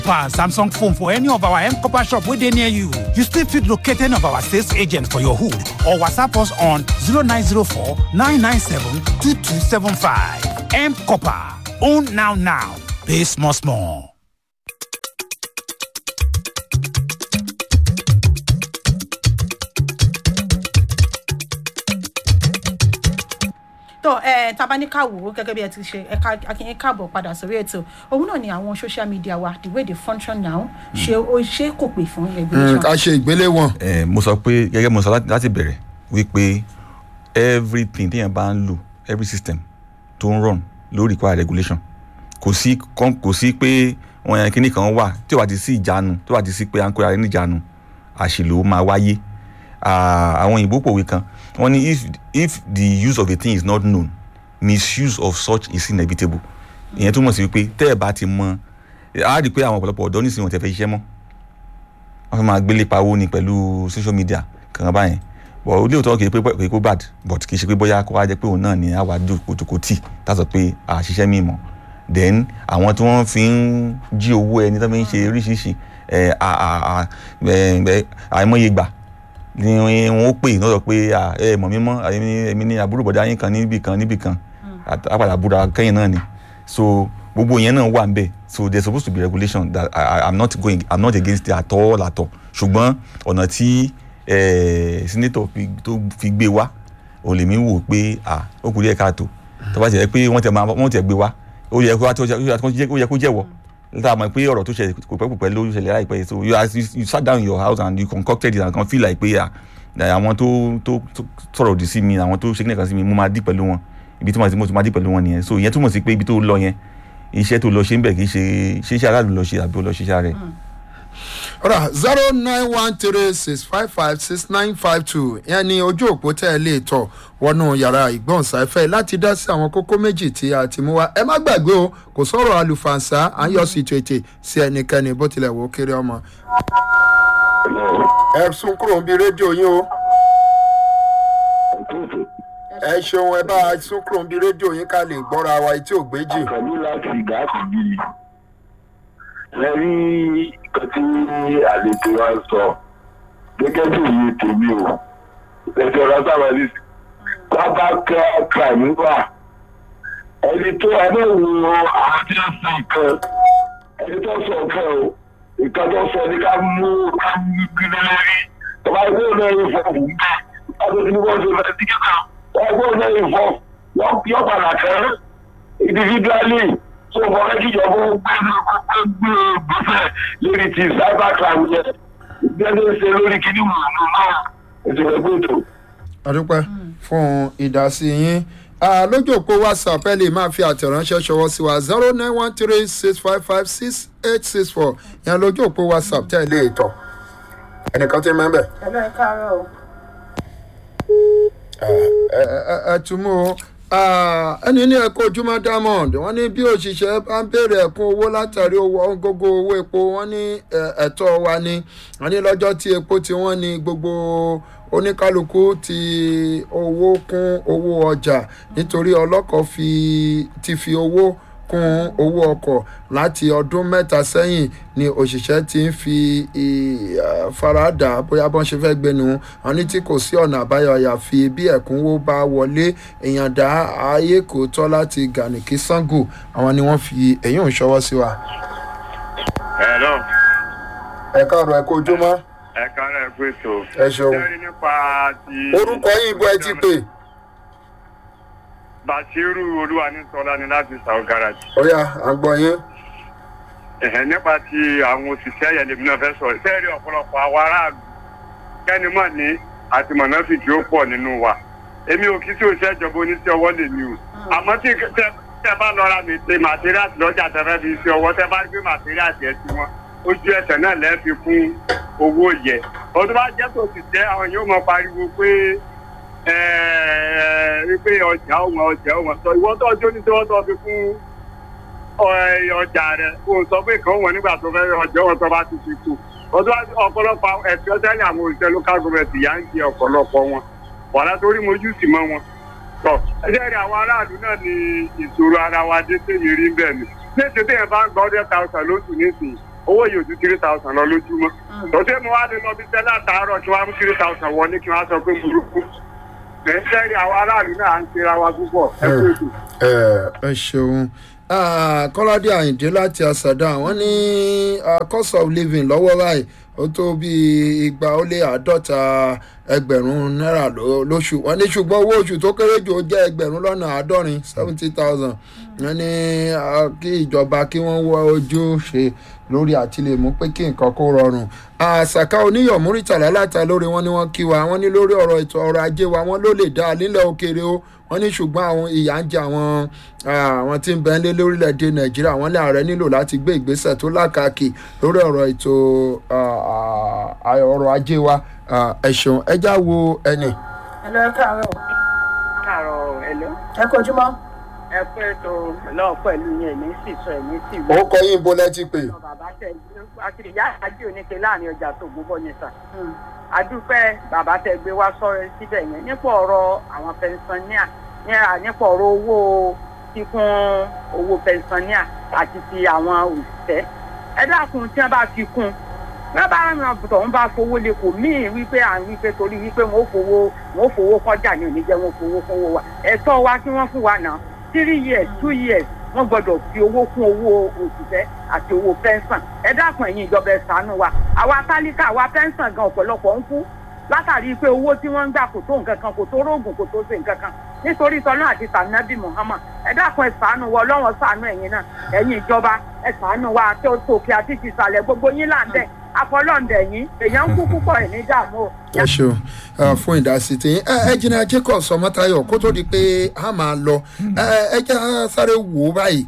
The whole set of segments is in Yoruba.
pass Samsung phone for any of our M Copper shop where they near you. You still fit locate any of our sales agents for your hood or WhatsApp us on 0904 997 2275. M Copper. Own now now. Pay small small. tó ẹ tabaníkà wò ó gẹ́gẹ́ bí ẹ ti ṣe ẹ ká akínyìn káàbọ̀ padà sórí ètò òun náà ni àwọn social media wa the way they function now ṣe ó ṣe kò pè fún regulation. ká ṣe ìgbéléwọ̀n. ẹ mo sọ pé gẹ́gẹ́ mo sọ láti- láti bẹ̀rẹ̀ wípé everything téèyàn bá ń lò every system tó ń run ló require regulation kò sí kán- kò sí pé wọn yẹn kíní kan wà tí ó bá ti sí ìjánu tí ó bá ti sí pé à ń kóra ẹni ìjánu àṣìlò máa wáyé Ah, àwọn òyìnbó pòwe kan wọ́n ní if if the use of a thing is not known misuse of such is inevitable ìyẹn túmọ̀ sí wípé tẹ́ ẹ̀ bá ti mọ á rí i pé àwọn ọ̀pọ̀lọpọ̀ ọ̀dọ́ nísìnyí wọn tẹ́ fẹ́ ṣiṣẹ́ mọ́ wọ́n fẹ́ máa gbélé pawó ni pẹ̀lú social media kankan báyẹn bọ̀ ó léòótọ́ kì í pé kì í pé bad but kì í ṣe pé bóyá kó wá jẹ́ pé òun náà ni àwa jòkó tì tá a sọ pé a ṣiṣẹ́ míì mọ́ then àwọn tí wọ́n fi ń jí owó ẹni tó fi ń ṣe oríṣiríṣi ẹ̀, à- à- à- ẹ̀, ẹ̀, àìmọye gbà ni wọn ó pè lọ́dọ̀ pé à, ẹ mọ̀ mí mọ́ èmi èmi ní àbúrò bọ̀dá yín kan níbì kan níbì kan àpàdà búra kẹ́yìn náà ni so gbogbo yẹn náà wà nbẹ so there supposed to be regulation that I, I, i'm not going i'm not against it at all at all ṣùgbọ́n ọ̀nà tí eh, senator fi tó fi gbé wá òun lèmi wò pé à ó kù díẹ̀ káàtó tó bá jẹ́ pé wọ́n tẹ̀ máa wọ́n tẹ̀ gbé wá ó yẹ kó wá tó ó yẹ kó jẹ́wọ́ nígbà mọ̀ pé ọ̀rọ̀ tó ṣẹlẹ̀ kò pẹ́ kò pẹ́ ló ṣẹlẹ̀ láìpẹ́ so you, as you, you sat down in your house and you concocted it and kan feel like pé à àwọn tó tó tó sọ̀rọ̀ òdì sí mi àwọn tó ṣe kíni kan sí mi mo máa dì pẹ̀lú wọn ibi tí mo ti mo ti máa dì pẹ̀lú wọn nìyẹn so ìyẹn túmọ̀ sí pé ibi tó lọ yẹn iṣẹ́ tó lọ ṣe ń bẹ̀ kì í ṣe ṣe iṣẹ́ aráàlú lọ ṣe àbí ó lọ ṣiṣẹ́ rẹ̀. ọ̀rọ̀ zero nine one three six five five six nine five two yẹn ni ojú òpó tẹ́ ẹ lè tọ̀ wọnú yàrá ìgbọ̀nsáfẹ́ láti dá sí àwọn kókó méjì tí a ti mú wa ẹ má gbàgbé o kò sọ̀rọ̀ àlùfànṣá à ń yọ sí ètò sí ẹnikẹ́ni bó tilẹ̀ wò ó kéré ọmọ. ẹ sún kúrò ń bi rédíò yín o ẹ ṣeun ẹ bá a sún kúrò ń bi rédíò yín ká lè gbọ́ra wa etí ò gbé jì. pẹ̀lú láti gáàsì yìí ẹ rí nǹkan tí àlejò wa ń sọ gẹ́gẹ́ bí òye tèmi o ẹ̀jọ̀ ọ̀rọ̀ sábà ní bàbá kẹ́ crime wà ẹni tó ẹlẹ́wọ̀n àwọn tí wọ́n sọ nǹkan ẹni tó sọ nǹkan o nǹkan tó sọ ní ká mú ká mú gírí lórí tọ́ba ẹgbẹ́ òun náà yẹ fọ́ọ̀mù ń bẹ̀ wọ́n ti ní wọ́n ṣe fẹ́ẹ́ tí kíkà wọ́n ẹgbẹ́ òun náà yẹ fọ́ọ̀mù yọ padà kẹ́ individually so mo fẹ́ kíjọba ó gbé gbé gbèsè lórí ti cyber crime yẹn gbẹ́dẹ́ ṣe lórí kíní wùdú náà ètò ẹgbẹ́ ètò. àdúpẹ́ fún ìdásí yín Ah, lójú òpó whatsapp ẹ lè máa fi àtẹ̀ránṣẹ́ ṣọwọ́ sí wa zero nine one three six five five six eight six four yẹn lójú òpó whatsapp tẹ́ ẹ lè tọ̀ ẹnìkan tí ń mẹ́bẹ̀. ẹ lọ ẹ káàárọ̀ o. ẹ ẹ- ẹ tún mú o Ah, ẹni ní ẹ̀kọ́ ojúmọ́ diamond wọ́n ní bí òṣìṣẹ́ bá ń béèrè ẹ̀kún owó látàrí owó gógó owó epo wọ́n ní ẹ̀, ẹ̀tọ́ wa ni wọ́n ní lọ́jọ́ tí epo tí wọ́n ní gbogbo oníkálukú ti owó kún owó ọjà nítorí ọlọ́kọ̀ fi ti fi owó kún owó ọkọ̀ láti ọdún mẹ́ta sẹ́yìn ni òṣìṣẹ́ ti ń fi ì- eh, faradà bóyá bọ́n ṣe fẹ́ gbénu wọn ní tí kò sí ọ̀nà àbáyọ àyàfi bí ẹ̀kúnwó bá wọlé èèyàn dá ayé kò tọ́ láti gànìkí sango àwọn ni wọ́n fi èyí ń ṣọwọ́ sí wa. Hello, ẹ káàárọ̀ ẹ kó ojúmọ́ ẹ káàárọ̀ ẹ pé tó. ẹ ṣeun Lórí nípa ti. orúkọ yìí bó ẹ ti pè Bàṣírù Olúwanísọ́lá ni láti South Garage. ọ̀yà àgbọ̀ yín. Ẹ̀hẹ̀ nípa ti àwọn òṣìṣẹ́ yẹn lèmi náà fẹ́ sọ̀rọ̀. Sẹ́ẹ̀rì ọ̀pọ̀lọpọ̀ àwọn aráàlú kẹ́ni mọ̀ ní àti mọ̀nàfíìkì ó pọ̀ nínú wa. Èmi ò kí sí òṣìṣẹ́ ìjọba oníṣẹ́ ọwọ́ lèmi o. Àmọ́ tí tẹ tẹ bá lọ ra mi pé màtíríàsì lọ́jà tẹ fẹ́ fi ṣe ọwọ́ tẹ bá gbé màtíríàsì ẹ̀ sí wọn. Ojú ẹsẹ̀ náà lẹ́ẹ̀ fi kún owó yẹ. Ọdún bá jẹ́ tó ti tẹ́ àwọn yóò mọ pariwo pé wípé ọjà ọmọ ọjà ọmọ sọ ìwọ́n tó ọjọ́ ní tí wọ́n tó fi kún ọ- ọjà rẹ̀ kó o sọ pé kàn wọ́n nígbà tó fẹ́ ọjọ́ wọn tó bá ti fi kú ọdún ọ̀pọ̀lọpọ̀ ẹ̀fẹ́ sẹ́ni àwọn òṣìṣẹ́ local government yà ń jẹ ọ̀pọ̀lọpọ̀ wọn wàhálà torí mojú sì mọ́ wọn tọ ẹjẹ rẹ àwọn aráàlú náà ní ìṣòro ara wa dé téyì rí bẹ́ẹ̀ ni ní ètò téèyàn bá ń gba hundred thousand lóṣù nísìnyí owó yìí ò ju three thousand lọ lójúmọ́ tọ́sí mo wá lè lọ bí tẹ́lẹ̀ àtàárọ̀ kí wọ́n á mú three thousand wọlé kí wọ́n á sọ pé burúkú ẹ̀ ń sẹ́rí àwọn aráàlú náà à ń ṣera wa púpọ̀ ẹ kú ètò. ẹ ẹ ṣeun Ah, kọ́ládé àyìndé láti àṣàdá wọ́n ní ah, cost of living lọ́wọ́ báyìí ó tó bíi igba ó lé àádọ́ta ẹgbẹ̀rún náírà ló- lóṣù wọ́n ní ṣùgbọ́n owó oṣù tó kéré jù ó jẹ́ ẹgbẹ̀rún lọ́nà àádọ́rin seventy thousand wọ́n ní ah, kí ìjọba kí wọ́n wọ ojú ṣe lórí àti lè mú pé kí nǹkan kó rọrùn àṣàkà oníyọ̀ múrítàlá láta lórí wọn ni wọ́n kí wa wọ́n ní lórí ọ̀rọ̀ ètò ọrọ̀ ajé wa wọ́n ló lè dá a nílẹ̀ òkèèrè o wọ́n ní ṣùgbọ́n àwọn ìyà ń jẹ àwọn ah, àwọn tí ń bẹ nílé lórílẹ̀‐èdè nàìjíríà wọ́n ní ààrẹ nílò láti gbé ìgbésẹ̀ tó lákàkì lórí ọ̀rọ̀ ètò ah, ah, ọrọ̀ ajé wa Ah, ẹ ṣeun ẹ já wo ẹnì. ẹ lọ ẹ káàárọ̀ káàárọ̀ ẹ̀lọ́ ẹ kú ojúmọ́ ẹ pé tó lọ́ọ̀ pẹ̀lú yẹn ní sì sọ ẹ̀mí sì ó kọ yín bó lẹ́tí pé. lọ bàbá tẹ àti ìyá àjò oníke láàrin ọjà tó gbogbo yẹn sà. adúpẹ́ bàbá tẹ gbé wá sọ̀rọ̀ síbẹ̀ yẹn nípa ọ̀rọ̀ àwọn pẹnsaníà nípa nípa ọ̀rọ̀ owó kíkún owó pẹnsaníà àti ti àwọn òṣìṣẹ́ ẹ dákun tí wọ́n bá fi kún bẹ́ẹ̀ bá ràn tọ̀hún bá fowó lé kò míì wípé à ń wípé torí wípé wọn ò fowó wọn ò fowó kọjá ní oníjẹ wọn ò fowó fowó wa ẹ̀tọ́ wa kí wọ́n fún wa náà three years two years wọ́n gbọ́dọ̀ fi owó kún owó òṣìṣẹ́ àti owó pẹ́ńsàn ẹ dákun ẹ̀yin ìjọba ẹ̀ ṣàánú wa àwa tálíkà àwa pẹ́ńsàn gan ọ̀pọ̀lọpọ̀ ń kú látàrí pé owó tí wọ́n ń gbà kò tó nǹkan kan kò tó róògùn kò tó ṣe nǹkan kan nítorí tọ́lá àti tànàbí muhammad ẹ dákun ẹ ṣàánú wa ọlọ́wọ́n ṣàánú ẹ̀yin náà ẹ̀yin ìjọba ẹ ṣàánú wa àti òkè àti tìsàlẹ̀ gbogbo yín là ń bẹ̀ afọlọ́ǹdẹ̀ yín èèyàn ń kú púpọ̀ ẹ̀ ní dààmú o. ẹ ṣeun ah, fún ìdásí tí ẹ ẹ jìnnà jacob sọmọtayọ kó tó di pé a máa lọ ẹ ẹ jẹ́ á sáré wò ó báyìí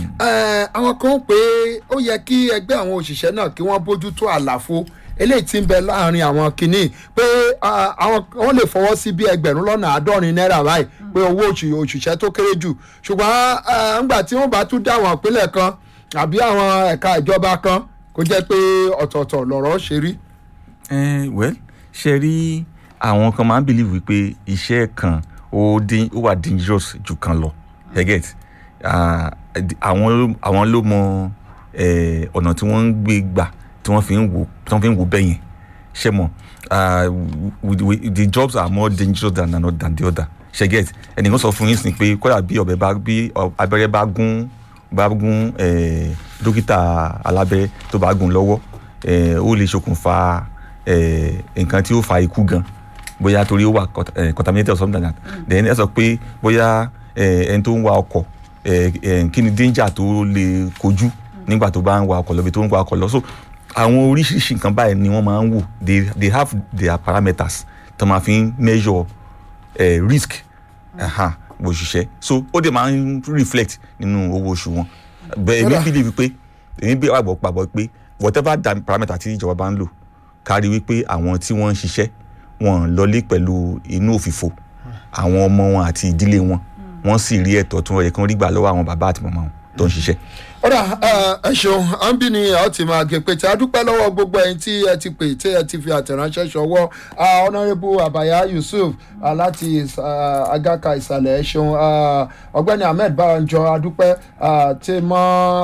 ẹ àwọn kan ń pé ó yẹ kí ẹgbẹ́ àwọn òṣìṣẹ́ náà kí wọ́n bójú tó àlàfo eléyìí tí ń bẹ láàrin àwọn kìíní pé ah, àwọn wọn lè fọwọ́ sí bí ẹgbẹ̀rún lọ́nà àádọ́rin náírà báyìí pé owó oṣù òṣìṣẹ́ tó kéré jù ṣùgbọ́n ah, ńgbà tí wọ́n bá tún dá àwọn ìpínlẹ̀ kan àbí àwọn ẹ̀ka ìjọba kan kó jẹ́ pé ọ̀tọ̀ọ̀tọ̀ lọ̀rọ̀ ṣe rí. Eh, well ṣe rí àwọn kan máa ń believe wípé iṣẹ́ kan ó dín ó wà dangerous ju kan lọ you get Ah, di- àwọn ló- àwọn ló mọ eh, ọ̀nà tí wọ́n ń gbé gbà tí wọ́n fi ń wò tí wọ́n fi ń wò bẹ́ẹ̀ yẹn ṣe mọ̀ ah, we- we- the jobs are more dangerous than, than, than the other ṣe get ẹnìkan sọ fún yín sí pé kódà bí ọbẹ̀ bá bí ọ- abẹ́rẹ́ bá gún bá gún eh, dókítà alábẹ́rẹ́ tó bá gún lọ́wọ́ eh, ó lè ṣokùnfà eh, nǹkan tí ó fa ikú gan bóyá torí ó wà cont- eh, contaminated or something like that then ẹ sọ pé bóyá eh, ẹni tó ń wa ọkọ̀ eh, eh, kí ni danger tó lè kojú nígbà tó bá ń wa ọkọ̀ lọ bí tó ń wa ọkọ̀ lọ so àwọn oríṣiríṣi nǹkan báyìí ni wọ́n máa ń wò they they have their parameters tó máa fi ń measure eh, risk uh-huh, bó ṣiṣẹ́ so ó dẹ̀ máa ń reflect nínú owó oṣù wọn bẹ́ẹ̀ èmi Kódà- believe pé èmi bí àgbọ̀ pàbọ̀ pé whatever da- parameter tí ìjọba bá ń lò kárí wípé àwọn tí wọ́n ń ṣiṣẹ́ wọn lọlé pẹ̀lú inú òfìfo àwọn ọmọ wọn àti ìdílé wọn wọ́n sì rí ẹ̀tọ́ tí wọ́n yẹ kí wọ́n rí gbà lọ́wọ́ àwọn bàbá àti màmá wọn tó ń ṣiṣẹ́. ọ̀rà ẹ ṣeun à ń bí ni a ó ti máa gé pété adúpẹ́ lọ́wọ́ gbogbo ẹ̀yin tí ẹ ti pè tí ẹ ti fi àtẹ̀ránṣẹ́ ṣọwọ́ ọ̀nàrẹ́bù àbáyá yusuf ah, láti ah, agaka ìsàlẹ̀ ẹ ṣeun ah, ọ̀gbẹ́ni ahmed báranjọ adúpẹ́ ah, tí mọ́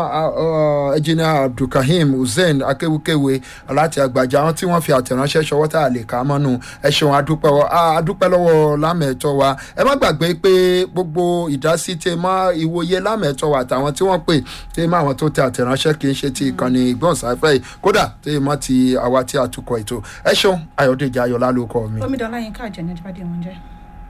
ẹjìnà abdulkahim hussein akéwukéwe láti àgbàjà àwọn tí wọ́n fi àtẹ̀ránṣẹ́ ṣọwọ́ tá a lè kà á mọ́nu ẹ ṣeun adúpẹ́ wọ- ah, adúpẹ́ lọ́wọ́ lámẹ̀ẹ́tọ́ wa ẹ má gbàgbé pé gbogbo ìdásí tẹ mọ́ ìwòye lámẹ̀ẹ́tọ́ wa àtàwọn tí wọ́n pè tẹ mọ́ àwọn tó tẹ àtẹ̀ránṣẹ́ kì í ṣe ti ìkànnì ìgbọ̀nsáfẹ́ yìí kódà tẹ mọ́ ti àwa tí a tukọ̀ ètò ẹ ṣeun ayọ̀dèjì ayọ̀lá ló kọ́ mi. omidan ọláyínká àjẹní ajíbádé wọn jẹ.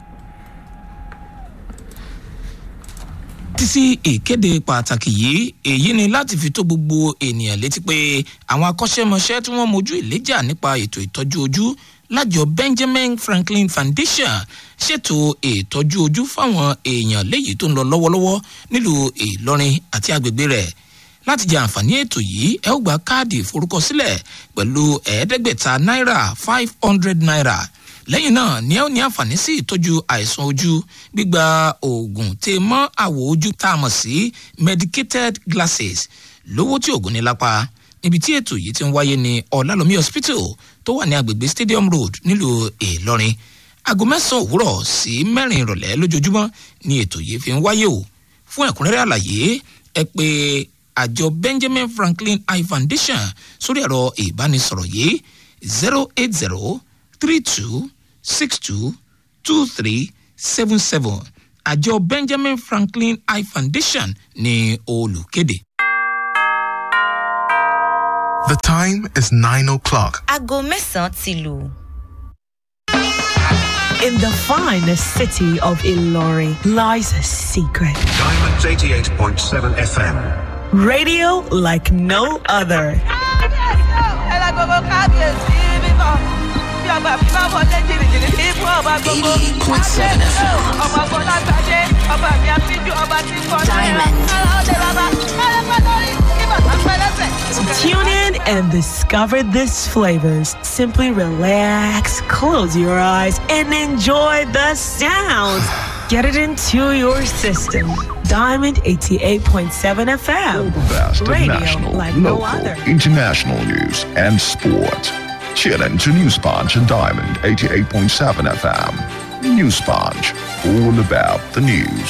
títí sí ìkéde pàtàkì yìí èyí ni láti fi tó gbogbo ènìyàn létí pé àwọn akọ́ṣẹ́mọṣẹ́ tí wọ́n mojú ìléjà nípa ètò ìtọ́jú ojú lájọ benjamin franklin foundation ṣètò ìtọ́jú ojú fáwọn èèyàn léyìí tó ń lọ lọ́wọ́lọ́wọ́ nílùú ìlọrin àti agbègbè rẹ̀ láti jẹ àǹfààní ètò yìí ẹ ó gba káàdì ìforúkọsílẹ̀ pẹ̀lú ẹ̀ẹ́dẹ́gbẹ̀ta náírà five hundred naira lẹ́yìn náà ni ẹ ó ní àǹfààní sí ìtọ́jú àìsàn ojú gbígba oògùn tè mọ́ àwọ̀ ojú tá a mọ̀ sí medicated glasses lówó tí oògùn ní lápá níbi tí ètò yìí ti ń wáyé ní ọ̀làlómi hospital tó wà ní agbègbè stadium road nílùú ìlọrin aago mẹ́sàn-án òwúrọ̀ sí mẹ́rin ìrọ̀lẹ́ lójoojúmọ́ ni ètò yìí fi ń wáyé o fún ẹ̀kúnrẹ́rẹ́ àlàyé ẹ pé àjọ benjamin franklin eye foundation sórí ẹ̀rọ ìbánisọ̀rọ̀ yìí zero eight zero three two six two two three seven seven àjọ benjamin franklin eye foundation ní olùkéde. The time is 9 o'clock. aago mẹ́sàn-án ti lù. In the finest city of Ilori lies a secret. Diamonds 88.7 FM. Radio like no other. Tune in and discover these flavors. Simply relax, close your eyes, and enjoy the sounds. Get it into your system. Diamond 88.7 FM. Best of Radio national, like no local, other. international news and sport. Tune in to News Punch and Diamond 88.7 FM. News Punch, all about the news.